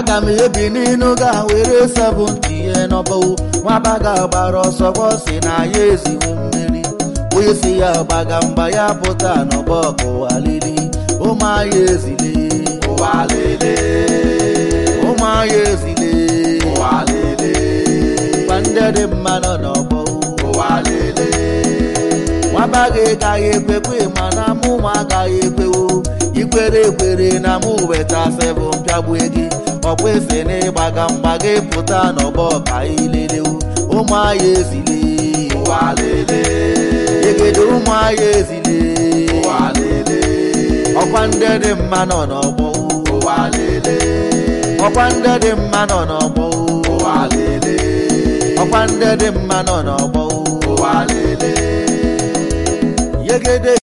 aga m ebi n'inu ga were sebụnti ihe n'ọbọwụ nwabaga gbara ọsọ bọsi na ya eziwo mmeri onye si ya gbaga mgba ya pụta n'ọgbọ ụwa lili ụmụaya ezile ụwa lele ụmụaya ezile ụwa lele gwa ndị dị mma nọ n'ọgbọ ụwa lele nwabaga gaghị ekwekwe mana mụ nwa agaghị ekwewo ikwere ekwere na mụ weta sebụ mpịagbue gị ọkwesị na ịgbaga mgba gị pụta n'ọgbọ ka ilelewu ụmụaya ezile ụwa lele egede ụmụaya ezile ụwa lele ọkwa ndị dị mma nọ n'ọgbọ ụwa lele ọkwa ndị dị mma nọ n'ọgbọ ụwa lele ọkwa ndị dị mma nọ n'ọgbọ ụwa lele yegede